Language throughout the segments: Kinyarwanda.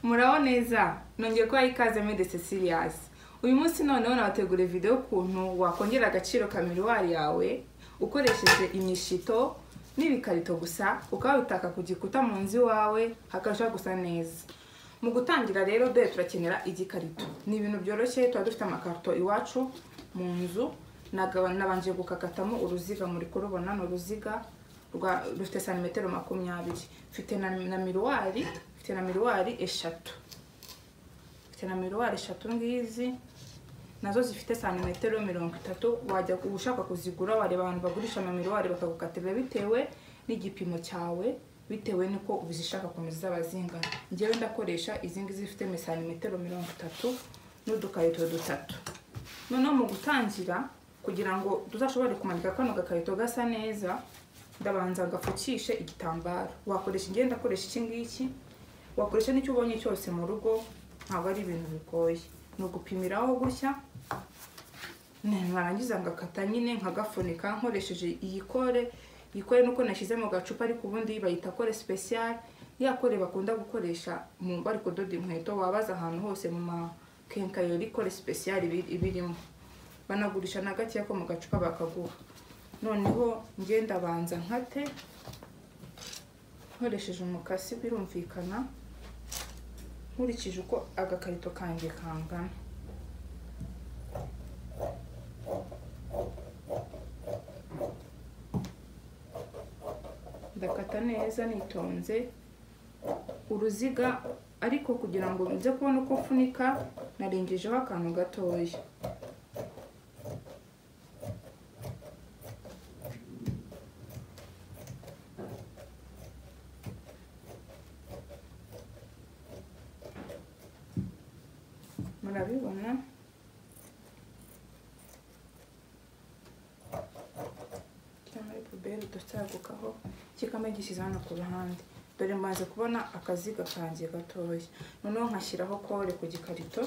muraho neza nongeye kuba ikaze muri dese siriyasi uyu munsi noneho nabategura video y'ukuntu wakongera agaciro ka miruwari yawe ukoresheje imishito n'ibikarito gusa ukabitaka ku gikuta mu nzu iwawe hakarushaho gusa neza mu gutangira rero dore turakenera igikarito ni ibintu byoroshye tuba dufite amakarito iwacu mu nzu nagaba- nabanje gukakatamo uruziga muri kurubona ni uruziga rwa- rufite santimetero makumyabiri mfite na na miruwari mfite na miruwari eshatu mfite na miruwari eshatu ngizi nazo zifite santimetero mirongo itatu wajya ku- ushaka kuzigura wareba abantu bagurisha ama miruwari bakagukatira bitewe n'igipimo cyawe bitewe n'uko uzishaka ukuntu zizaba zingana ngewe ndakoresha izi ngizi zifite mi- santimetero mirongo itatu n'udukarito dutatu noneho mu gutangira kugira ngo tuzashobore kumanika kano gakarito gasa neza ndabanza ngapfukishe igitambaro wakoresha ingenda akoresha iki ngiki wakoresha n'icyo ubonye cyose mu rugo ntabwo ari ibintu bigoye ni ugupimiraho gutya narangiza ngakata nyine nkagafunika nkoresheje iyi kore iyi kore nuko nashyize mu gacupa ariko ubundi bayita kore sipesiyare ya kore bakunda gukoresha mu bari kudoda inkweto wabaza ahantu hose mu makenkayori kore sipesiyare ibi- ibirimo banagurisha na gakeya ko mu gacupa bakaguha noneho ngenda banza nkate nkoresheje umukasi birumvikana nkurikije uko agakarito kanjye kangana ndakata neza nitonze uruziga ariko kugira ngo nze kubona uko mfunika narengejeho akantu gatoya murabibona cyangwa ari puberi dusagukaho kikaba gishyize hano ku ruhande dore mbaze kubona akaziga kanjye gatoya noneho nkashyiraho kore ku gikarito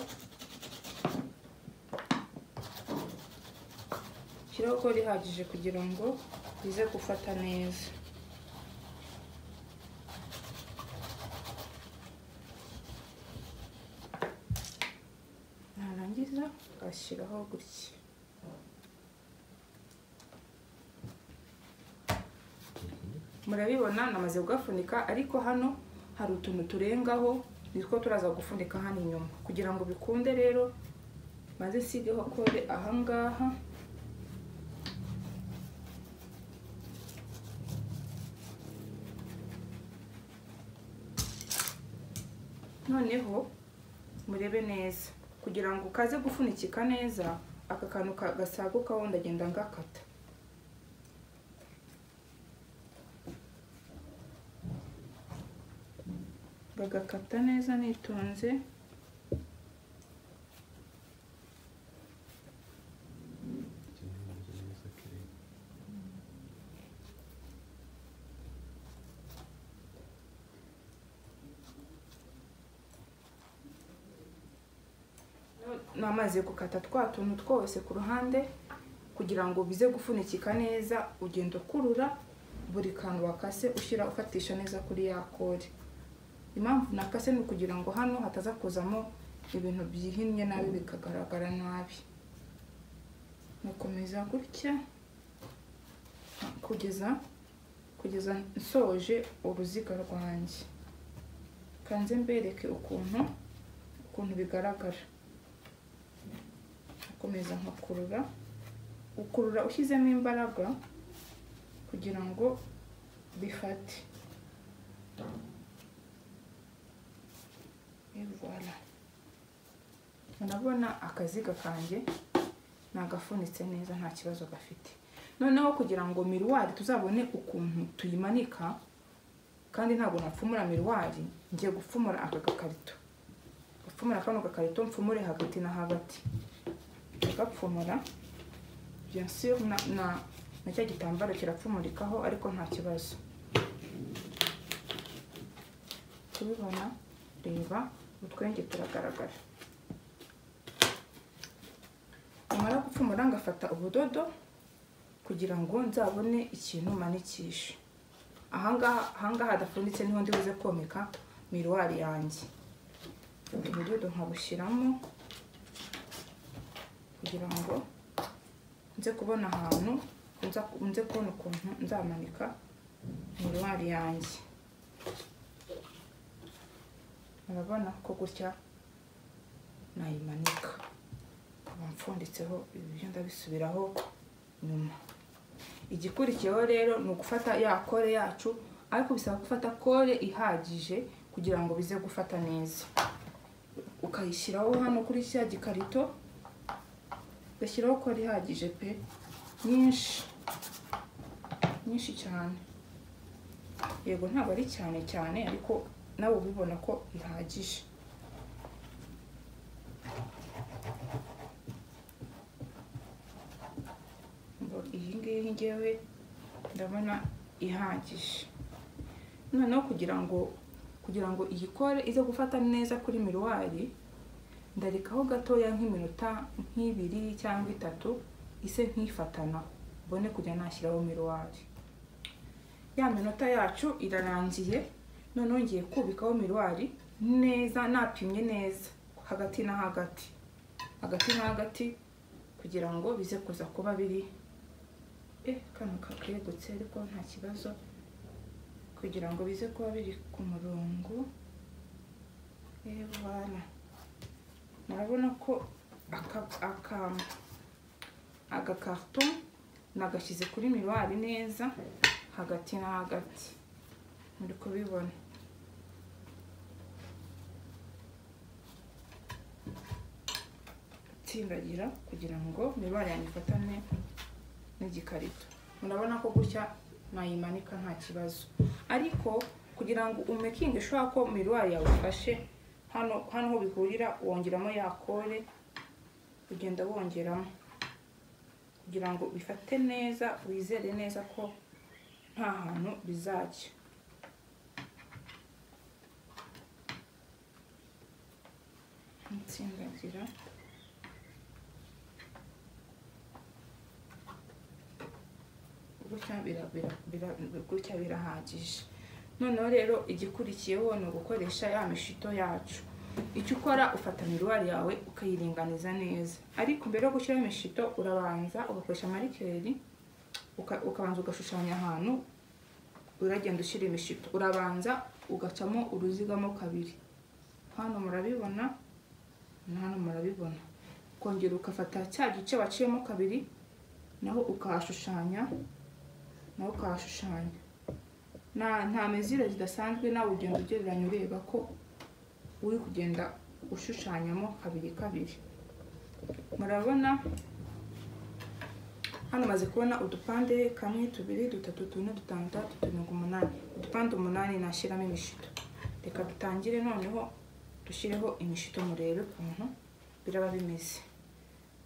shyiraho kore ihagije kugira ngo bize gufata neza narangiza ngashyiraho gutya murabibona namaze kugafunika ariko hano hari utuntu turengaho nitwo turaza gufunika hano inyuma kugira ngo bikunde rero maze nsigeho kode ahangaha noneho murebe neza kugira ngo kaze gufunikika neza aka kantu ka- gasagukaho ndagenda ngakata bagakata neza nitonze namaze gukata twa tuntu twose ku ruhande kugira ngo bize gufunikika neza ugenda ukurura buri kantu wakase ushyira ufatisha neza kuri ya kore impamvu nakase ni ukugira ngo hano hataza kuzamo ibintu byihinnye nabi bikagaragara nabi mukomeza gutya kugeza kugeza nsoje uruziga rwanjye kanze mbereke ukuntu ukuntu bigaragara ukomeza nkakurura ukurura ushyizemo imbaraga kugira ngo bifate Voilà. urabona akaziga kanjye nagafunitse neza nta kibazo gafite noneho kugira ngo miruwari tuzabone ukuntu tuyimanika kandi ntabwo napfumura miruwari ngiye gupfumura aka gakarito gupfumura kano gakarito mfumure hagati na hagati agapfumura bien sûr na na na cya gitambaro kirapfumurikaho ariko nta kibazo kubibona reba utwenge turagaragara nyamara gupfumura ngafata ubudodo kugira ngo nzabone ikintu manikisha ahangaha ahangaha hadapfunditse niho ndi buze komeka miruwari yanjye ubudodo nkabushyiramo kugira ngo nze kubona ahantu nza- nze kubona ukuntu nzamanika miruwari yanjye murabona ko gutya nayimanika nkaba mfunditseho ibyo ndabisubiraho nyuma igikurikiyeho rero ni ugufata ya kore yacu ariko bisaba gufata kore ihagije kugira ngo bize gufata neza ukayishyiraho hano kuri cya gikarito ugashyiraho kore ihagije pe nyinshi nyinshi cyane yego ntabwo ari cyane cyane ariko nawe ubibona ko ihagije ngo iyi ngiyi ngewe ndabona ihagije noneho kugira ngo kugira ngo iyi kore ize gufata neza kuri miruwari ndarekaho gatoya nk'iminota nk'ibiri cyangwa itatu ise nkifatana mbone kujya nashyiraho miruwari ya minota yacu irarangiye noneho ngiye kubikaho miruwari neza napimye neza hagati na hagati hagati na hagati kugira ngo bize kuza kuba biri eh kano kakegutse ariko nta kibazo kugira ngo bize kuba biri ku murongo eh voilà murabona ko aka aka agakarito nagashyize kuri miruwari neza hagati na hagati muri kubibona tsindagira kugira ngo miruwari yanjye ifatane n'igikarito murabona ko gutya nayimanika nta kibazo ariko kugira ngo umekinge ushobora ko miruwari yawe ifashe hano hano aho bihurira wongeramo ya kore ugenda wongeramo kugira ngo bifate neza wizere neza ko nta hantu bizajya insindagira gutya bira- bira- bira- gutya birahagije noneho rero igikurikiyeho ni ugukoresha ya mishito yacu icyo ukora ufata miruwari yawe ukayiringaniza neza ariko mbere yo gushyiraho imishito urabanza ugakoresha marikeri uka- ukabanza ugashushanya ahantu uragenda ushyira imishito urabanza ugacamo uruzigamo kabiri hano murabibona na hano murabibona ukongera ugafata cya gice waciyemo kabiri naho ukahashushanya nawe ukahashushanya nta nta mezire zidasanzwe nawe ugenda ugereranya ureba ko uri kugenda ushushanyamo kabiri kabiri murabona hano maze kubona udupande kamwe tubiri dutatu tune dutanu dutandatu turindwi umunani udupande umunani nashyiramo imishito reka dutangire noneho dushyireho imishito murebe ukuntu biraba bimeze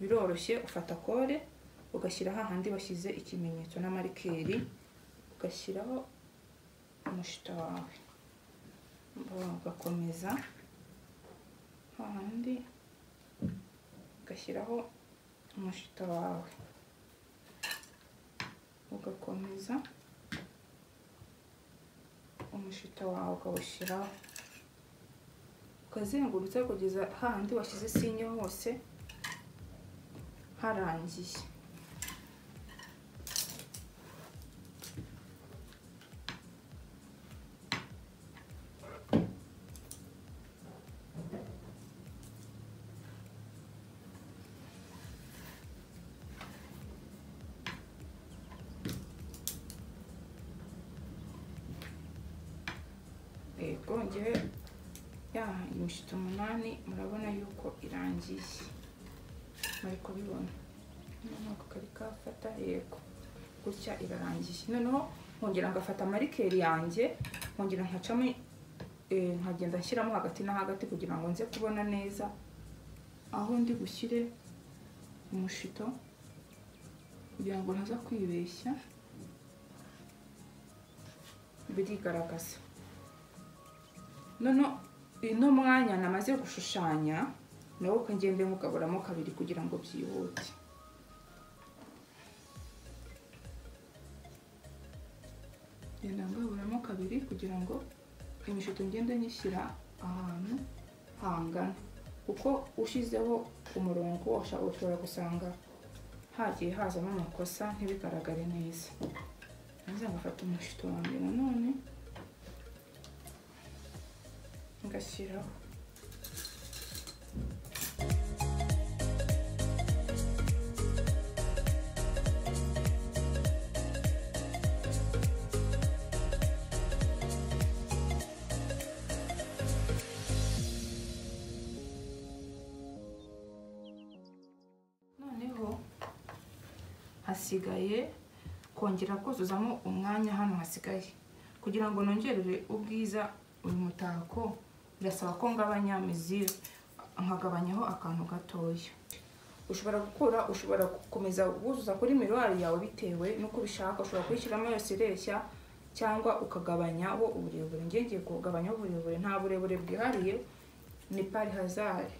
biroroshye ufata kore ugashyira hahandi bashyize ikimenyetso na marikeri ugashyiraho umushito wawe Bo- ugakomeza hahandi ugashyiraho umushito wawe ugakomeza umushito wawe ukawushyiraho ukazengurutsa kugeza hahandi washyize sinye hose harangiye yego ngewe ya imishito umunani murabona yuko irangiye muri kubibona ntabwo kari kafata yego gutya irarangiye noneho nkongera ngafata marikeri yanjye nkongera nkacamo eh, nkagenda nshyiramo hagati na hagati kugira ngo nze kubona neza aho ndi bushyire umushito kugira ngo ntaza kwibeshya birigaragaza noneho uno mwanya namaze gushushanya nawo uko ngende nkugaburamo kabiri kugira ngo byihute ngenda ngaburamo kabiri kugira ngo imishito ngende nyishyira ahantu hangana kuko ushyizeho umurongo ushobora ushobora gusanga hagiye hazamo amakosa ntibigaragare neza nza ngafata umushito wa mbere nanone ngashyiraho noneho hasigaye kongera kuzuzamo umwanya hano hasigaye kugira ngo nongerere ubwiza uyu mutako birasaba ko ngabanya mizire nkagabanyaho akantu gatoya ushobora gukora ushobora gukomeza guzuza kuri miruwari yawe bitewe n'uko ubishaka ushobora kuyishyiramo yose ireshya cyangwa ukagabanyaho uburebure ngiye ngiye kugabanyaho uburebure nta burebure bwihariye ni pari hazari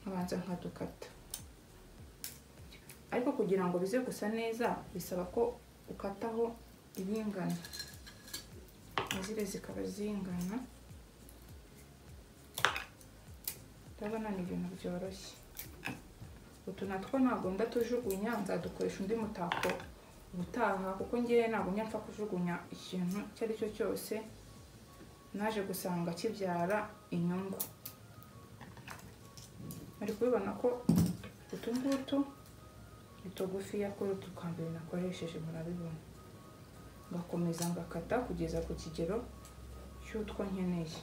nkabanza nkadukata ariko kugira ngo bize gusa neza bisaba ko ukataho ibingana izire zikaba zingana ndabona ni ibintu byoroshye utu natwo ntabwo ndatujugunya nzadukoresha undi mutako ubutaha kuko ngewe ntabwo njya mpfa kujugunya ikintu icyo ari cyo cyose naje gusanga kibyara inyungu muri kubibona ko utu ngutu ni tugufiya kuri utu twa mbere nakoresheje murabibona ngakomeza ngakata kugeza ku kigero cy'utwo nkeneye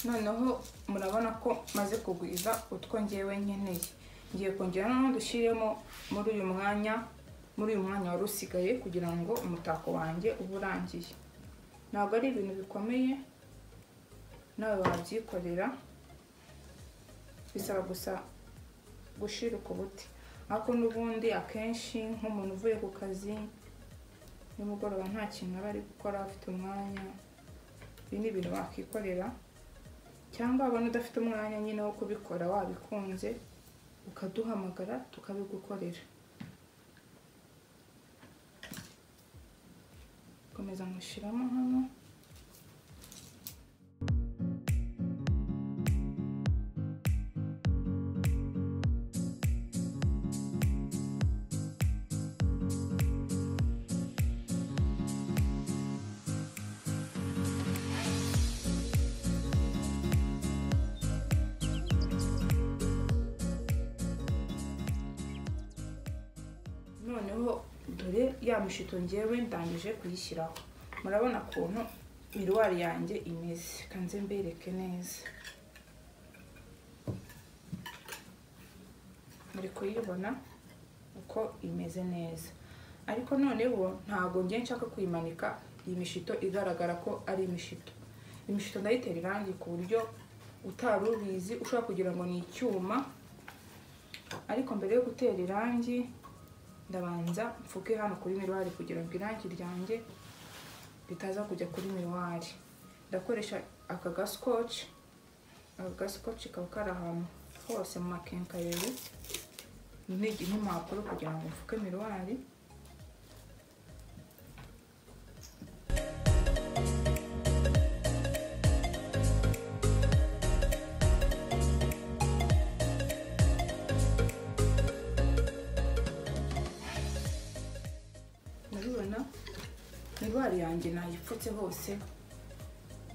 noneho murabona ko maze kugwiza utwo ngewe nkeneye ngiye kongera noneho dushyiremo muri uyu mwanya muri uyu mwanya wari usigaye kugira ngo umutako wanjye ube urangiye ntabwo ari ibintu bikomeye nawe wabyikorera bisaba gusa gushirika ubuti ariko n'ubundi akenshi nk'umuntu uvuye ku kazi nimugoroba nta kintu aba ari gukora afite umwanya ibi ni ibintu wakikorera cyangwa wabona udafite umwanya nyine wo kubikora wabikunze ukaduhamagara tukabigukorera komeza nkushyiramo hano noneho dore ya mishito ngewe ndangije kuyishyiraho murabona ukuntu miruwari yanjye imeze kanze mbereke neza muri kuyibona uko imeze neza ariko noneho ntabwo njye nshaka kuyimanika iyi mishito igaragara ko ari imishito imishito ndayitera irangi ku buryo utari ubizi ushobora kugira ngo ni icyuma ariko mbere yo gutera irangi ndabanza mfuke hano kuri miruwari kugira ngo irangi ryanjye ritaza kujya kuri miruwari ndakoresha aka gasikoci aka gasikoci kaba kari ahantu hose mu makenkayeri n'impapuro kugira ngo mfuke miruwari murabibona indwara yanjye nayipfutse hose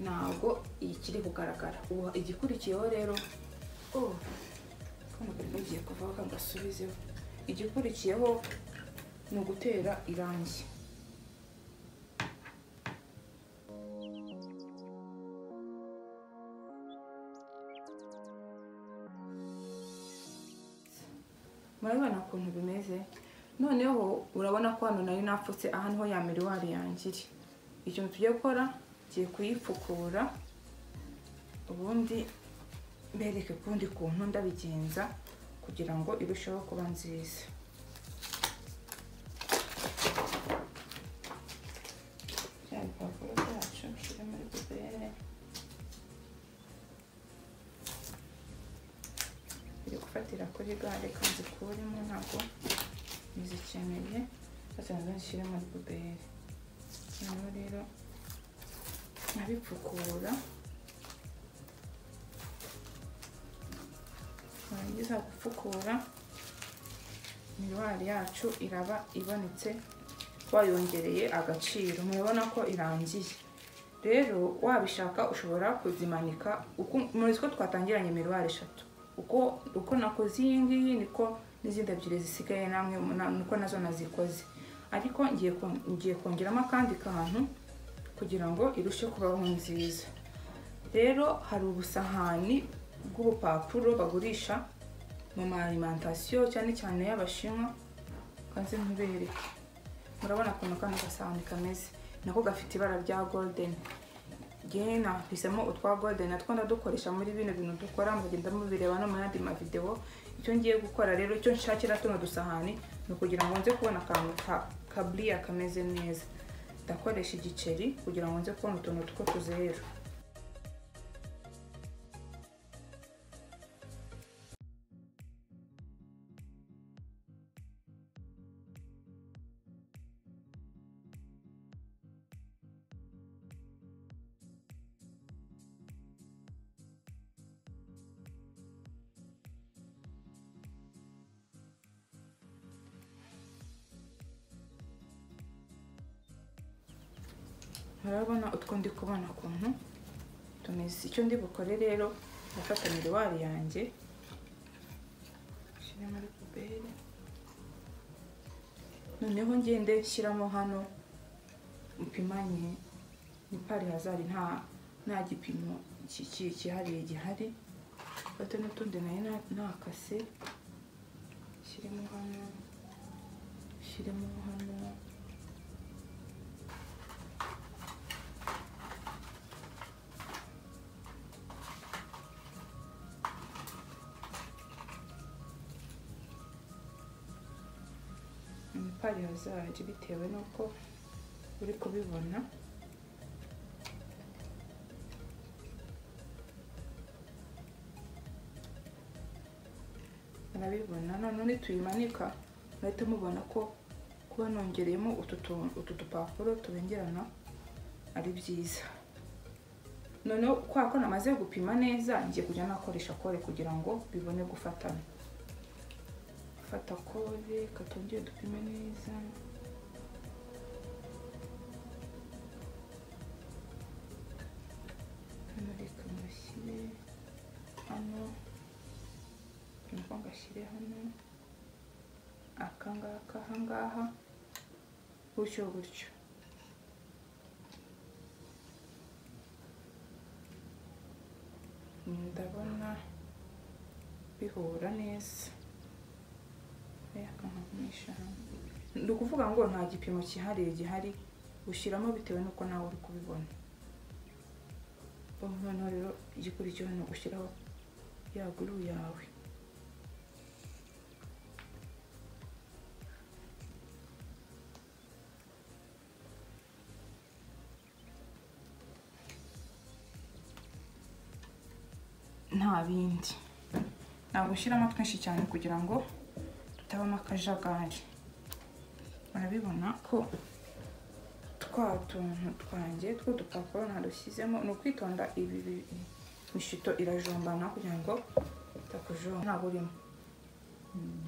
ntabwo ikiri kugaragara ubu igikurikiyeho rero oh kano kari kagiye kuvaho kagasubizeho igikurikiyeho ni ugutera irangi murabibona ukuntu bimeze noneho urabona ko hano nari napfutse aha niho ya miruwari yanjye iri ikintu tugiye gukora tugiye kuyipfukura ubundi mbereke ukundi kuntu ndabigenza kugira ngo irusheho kuba nziza bya bipapuro byacu nshyire muri bubere biri gufatira kuri gare kandi kurimo ntabwo izikeneye ndetse nanone nshyire muri puberi noneho rero nkabipfukura twarangiza gupfukura miruwari yacu iraba ibonetse wayongereye agaciro murabona ko irangiye rero wabishaka ushobora kuzimanika uko- muri two twatangiranye miruwari eshatu uko uko nakoze iyi ngiyi niko n'izindi ebyiri zisigaye namwe muna- niko nazo nazikoze ariko ngiye kon- ngiye kongeramo akandi kantu kugira ngo irusheho kubaho nziza rero hari ubusahani bw'ubupapuro bagurisha mu ma alimentation cyane cyane y'abashinwa kanze nkubereke murabona ukuntu kano gasahani kameze nako gafite ibara rya golden yewe nahisemo utwa golden natwo ndadukoresha muri bino bintu dukora mugenda mubireba no mu yandi mavidewo icyo ngiye gukora rero icyo nshakira tuno dusahani ni ukugira ngo nze kubona akantu ka kaburiya kameze neza ndakoresha igiceri kugira ngo nze kubona utuntu two tuzeru murabona utwo ndi kubona ukuntu tumeze icyo ndi bukore rero ndafata miruwari yanjye nshyire muri puberi noneho ngende nshyiramo hano upimanye ni pari hazari nta nta gipimo ki- ki- cyihariye gihari fate n'utundi nayo na- nakase nshyiremo hano nshyiremo hano imipari hazaje bitewe n'uko uri kubibona murabibona noneho nituyimanika murahita mubona ko kuba nongereyemo utu tu- utu dupapuro tubengerana ari byiza noneho kwa ko namaze gupima neza ngiye kujya nakoresha kore kugira ngo bibone gufatana fata kode katongere dupime neza hano reka ngashyire hano nuko ngashyire hano akangaka ahangaha gutyo gutyo ndabona bihura neza ni ukuvuga ngo nta gipimo cyihariye gihari ushyiramo bitewe n'uko nawe uri kubibona noneho rero igikurikiyeho ni ugushyiraho ya guru yawe nta bindi ntabwo ushyiramo twinshi cyane kugira ngo tutabamo akajagari murabibona ko twa tuntu twanjye tw'udupapuro narushyizemo ni ukwitonda ibi bi- imishito irajombana kugira ngo itakujomba ntabwo urimo Mm.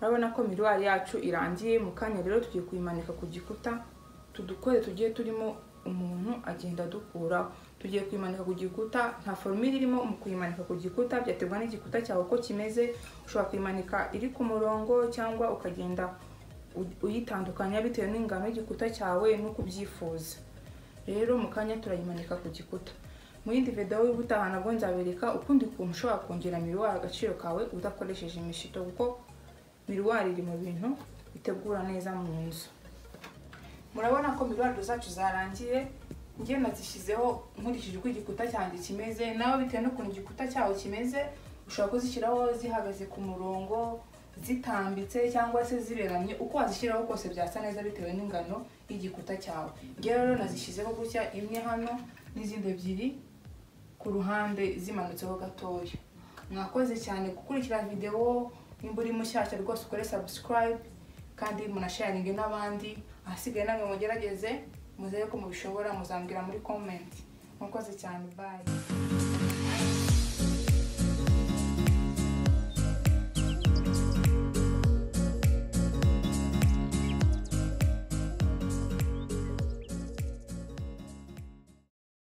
murabona ko miruwari yacu irangiye mu kanya rero tugiye kuyimanika ku gikuta tudukore tugiye turimo umuntu agenda adukuraho tugiye kuyimanika ku gikuta nta forumire irimo mu kuyimanika ku gikuta byaterwa n'igikuta cyawe uko kimeze ushobora kuyimanika iri ku murongo cyangwa ukagenda u- uyitandukanya bitewe n'ingano y'igikuta cyawe n'uko ubyifuza rero mu kanya turayimanika ku gikuta mu yindi videwo y'ubutaha nabwo nzabereka ukundi kuntu ushobora kongera miruwari agaciro kawe udakoresheje imishito kuko miruwari iri mu bintu bitegura neza mu nzu murabona ko miruwari zacu zarangiye njye nazishyizeho nkurikije uko igikuta cyanjye kimeze nawe bitewe n'ukuntu igikuta cyawe kimeze ushobora kuzishyiraho zihagaze ku murongo zitambitse cyangwa se ziberamye uko wazishyiraho kose byasa neza bitewe n'ingano y'igikuta cyawe njye rero nazishyizeho gutya imwe hano n'izindi ebyiri ku ruhande zimanutseho gatoya mwakoze cyane gukurikira videwo nimba uri mushyashya rwose ukore subscribe kandi munasharinge n'abandi ahasigaye namwe mugerageze muzere ko mubishobora muzambwira muri komenti mwakoze cyane bayi